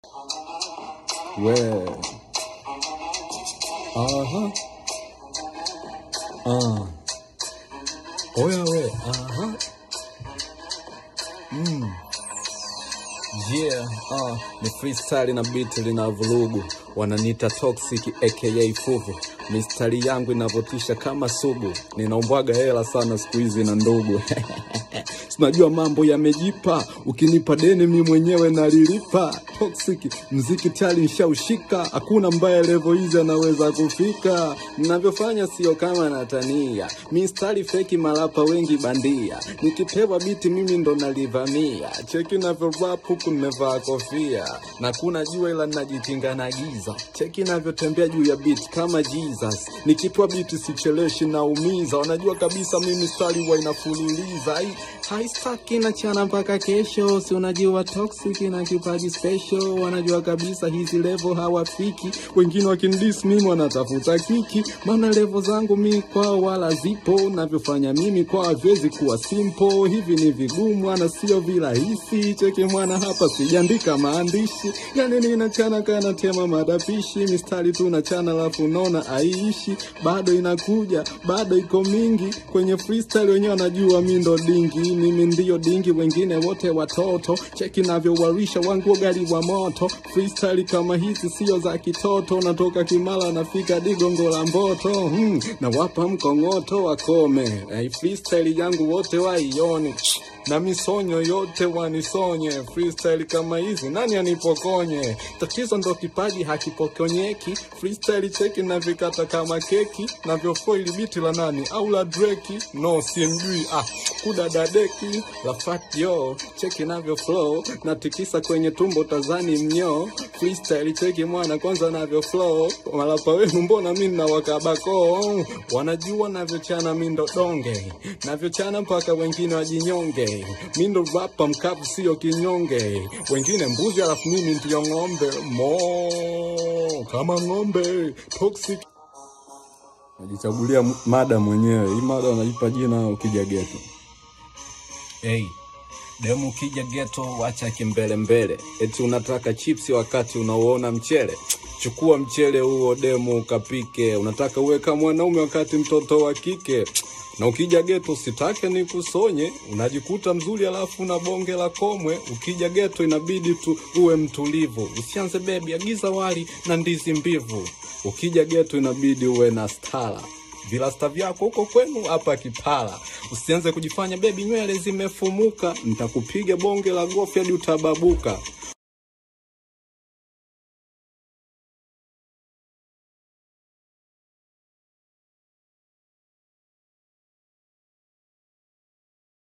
Well. Aha. Ah. Oya we. Aha. Mm. Yeah, ah, ni freestyle na beat lina vurugu, wananiita toxic aka fuvu. Mistari yangu inavotisha kama sugu, ninaombwaga hela sana siku hizi na ndugu Sinajua mambo yamejipa, ukinipa deni mi mwenyewe nalilipa. Toxic mziki tayari nshaushika, hakuna mbaya level hizi anaweza kufika. Ninavyofanya sio kama natania, mistari feki malapa wengi bandia. Nikipewa biti mimi ndo nalivamia, cheki navyo rap huku nimevaa kofia, na kuna jua ila najikinga na giza. Cheki navyotembea juu ya beat kama Jesus, nikipewa biti sicheleshi naumiza. Wanajua kabisa mimi stari wa inafuliliza Ai, haistaki na chana mpaka kesho, si unajua toxic na kipaji special. Wanajua kabisa hizi level hawafiki, wengine wakinidis mimi wanatafuta kiki, maana level zangu mi kwao wala zipo, navyofanya mimi kwao haviwezi kuwa simple. Hivi ni vigumu ana sio virahisi. Cheki mwana hapa sijaandika maandishi, yani ninachana kana tema madapishi, mistari tu nachana alafu naona aishi, bado inakuja, bado iko mingi kwenye freestyle, wenyewe wanajua mi ndo dingi, mimi ndio dingi, wengine wote watoto. Cheki navyowarisha wangu gari wa moto, freestyle kama hizi sio za kitoto, natoka Kimara nafika Digongo la Mboto, hmm, na wapa mkongoto wakome, hey, freestyle yangu wote waione na misonyo yote wanisonye. Freestyle kama hizi nani anipokonye? Tatizo ndo kipaji hakipokonyeki. Freestyle cheki na vikata kama keki, navyofoili biti la nani au la Drake? No, simjui ah, kudadadeki la fat yo, cheki navyo flow, natikisa kwenye tumbo tazani mnyo. Freestyle cheki mwana kwanza navyo flow, malapa wenu mbona mi na wakabako, wanajua navyochana mi ndo donge, navyochana mpaka wengine wajinyonge mi ndo rapa mkavu sio kinyonge, wengine mbuzi alafu mimi ndiyo ng'ombe mo kama ng'ombe toxic. Najichagulia m- mada mwenyewe, hii mada unaipa jina ukija geto. Hey, demu ukija geto wacha kimbele mbele, eti unataka chipsi wakati unauona mchele. Chukua mchele huo demu ukapike, unataka uwe kama mwanaume wakati mtoto wa kike na ukija geto usitake ni kusonye, unajikuta mzuri alafu na bonge la komwe. Ukija geto inabidi tu uwe mtulivu, usianze bebi, agiza wali na ndizi mbivu. Ukija geto inabidi uwe na stara vilasta vyako huko kwenu hapa Kipala. Usianze kujifanya bebi, nywele zimefumuka, nitakupiga bonge la gofi hadi utababuka.